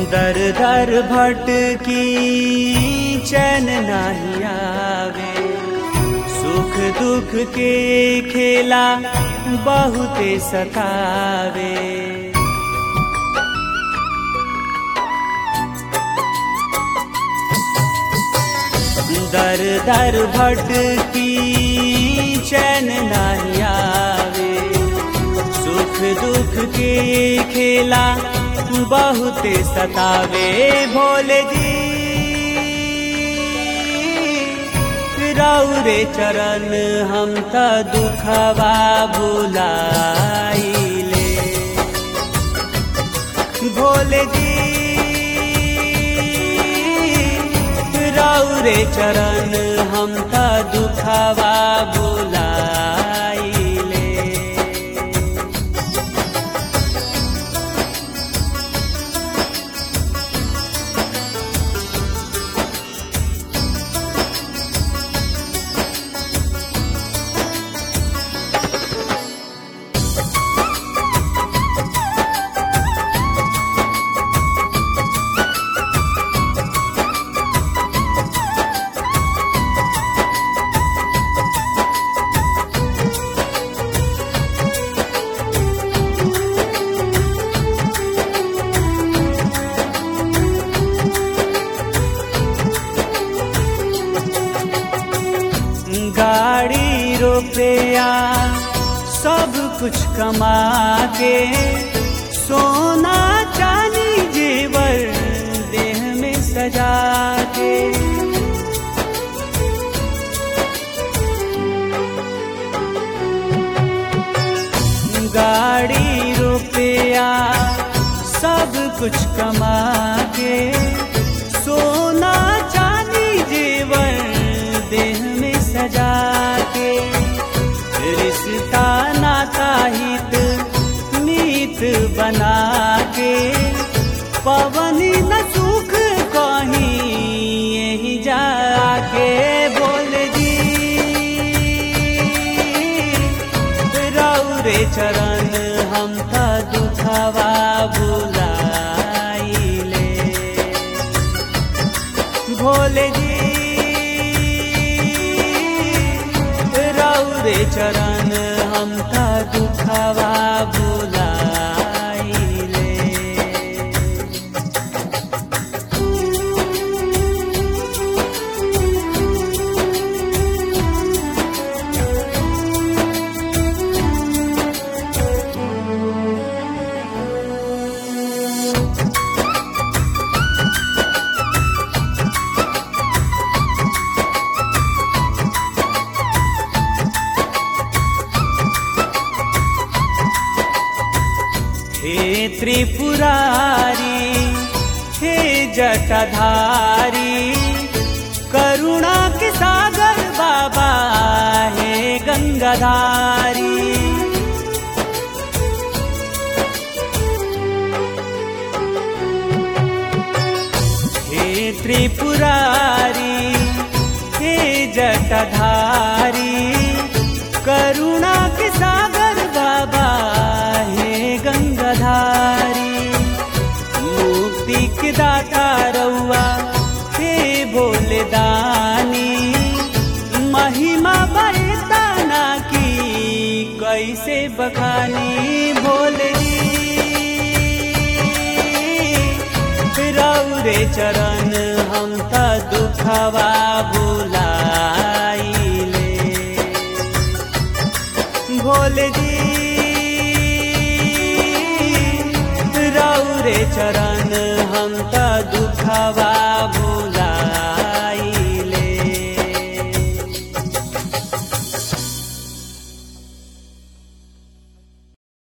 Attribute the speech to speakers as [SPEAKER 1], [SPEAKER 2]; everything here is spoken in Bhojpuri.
[SPEAKER 1] दर दर भटकी चैन नहीं आवे सुख दुख के खेला बहुते सतावे दर दर भटकी चैन नहीं आवे सुख दुख के खेला बहुते सतावे भोले जी रौरे चरण हम त दुखवा भुलाइले भोले जी रौरे चरण हम त दुखवा भुलाइले गाड़ी रुपया सब कुछ कमा के सोना चांदी जेवर देह में सजा के गाड़ी रुपया सब कुछ कमा के सोना चांदी जेवर देह में सजा के रिश्ता नाता हित मीत बना के पवन न सुख कहीं यही जाके बोल जी रौरे चरण हम त दुखवा बुलाइले भोले जी रौरे चरण हम त दुखवा बुलाइले हे त्रिपुरारी हे जटाधारी करुणा के सागर बाबा हे गंगाधारी हे त्रिपुरारी हे जटाधारी करुणा के सागर बाबा हे गंगाधारी मुक्ति के दाता रउआ हे भोले दानी महिमा बरताना की कैसे बखानी भोले जी रौरे चरण हम त दुखवा बुलाइले भोले जी रौरे चरण हम त दुखवा